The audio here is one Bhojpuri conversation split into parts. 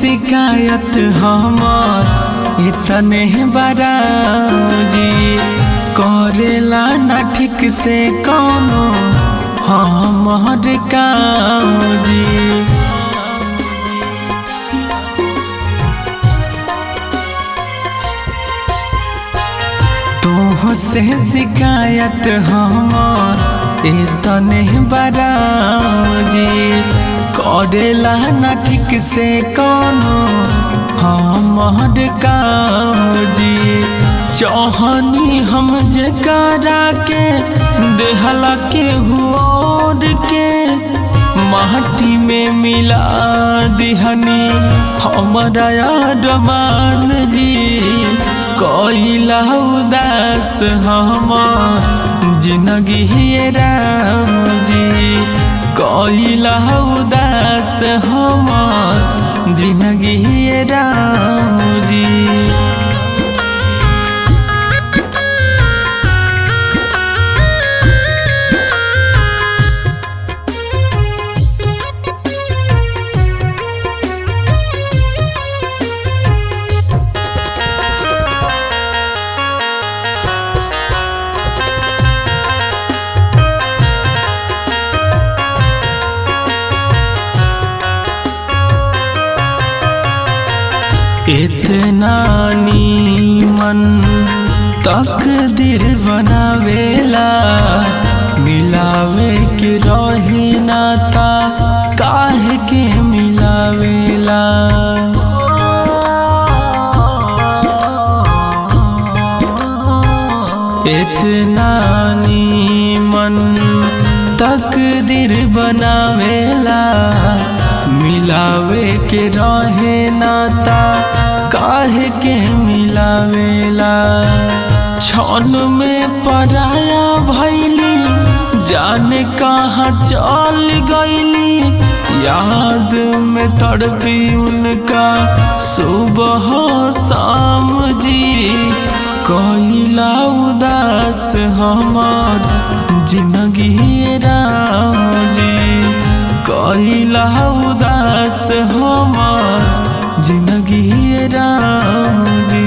शिकायत हमार इतने बराम जी करेला ना ठीक से कौनो हमार काम जी तोह से शिकायत हमार इतने बराजी करेला ना ठीक से कौनो हमार काम जी चौहनी हम जकरा के देहला के हुआ के माटी में मिला दिहनी हमारा यादमान जी कोइला उदास हमार जिंदगी हे राम जी कोइला उदास हमार जिंदगी हे राम जी इतना नीमन तकदीर बनावेला मिलावे के रहे नाता काहे के मिलावेला इतना नीमन तकदीर बनावेला मिलावे के रहे नाता काहे के मिलावेला छन में पराया भैली जाने कहाँ चल गईली याद में तड़पी उनका सुबह शाम जी कोइला उदास हमार जिंदगी राम जी कोइला उदास हमार जिंदगी राम जी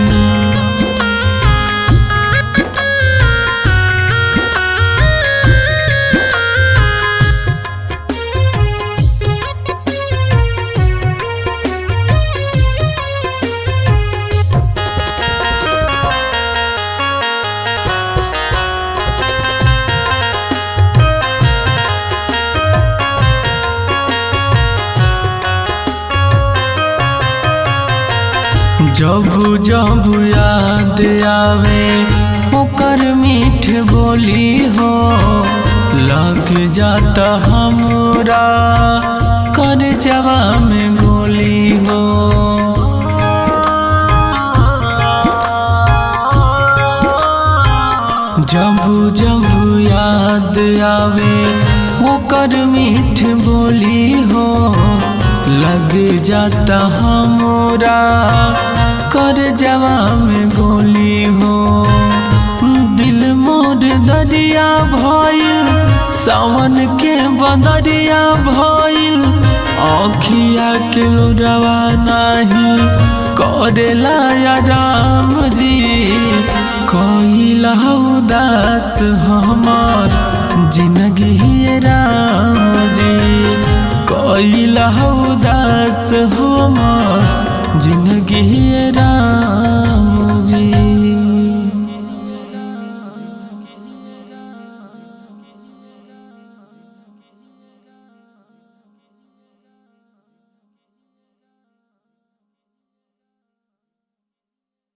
जब जब याद आवे ओकर मीठ बोली हो लग जाता हमरा कर जवा में गोली हो जब जब याद आवे ओकर मीठ बोली हो लग जाता हमरा कर जवा में गोली हो दिल मोर दरिया भइल सावन के बदरिया भइल आखिया के रवा नाही करेला या राम जी कोइला उदास हमार जिंदगी राम जी कोइला उदास हमार जिंदगी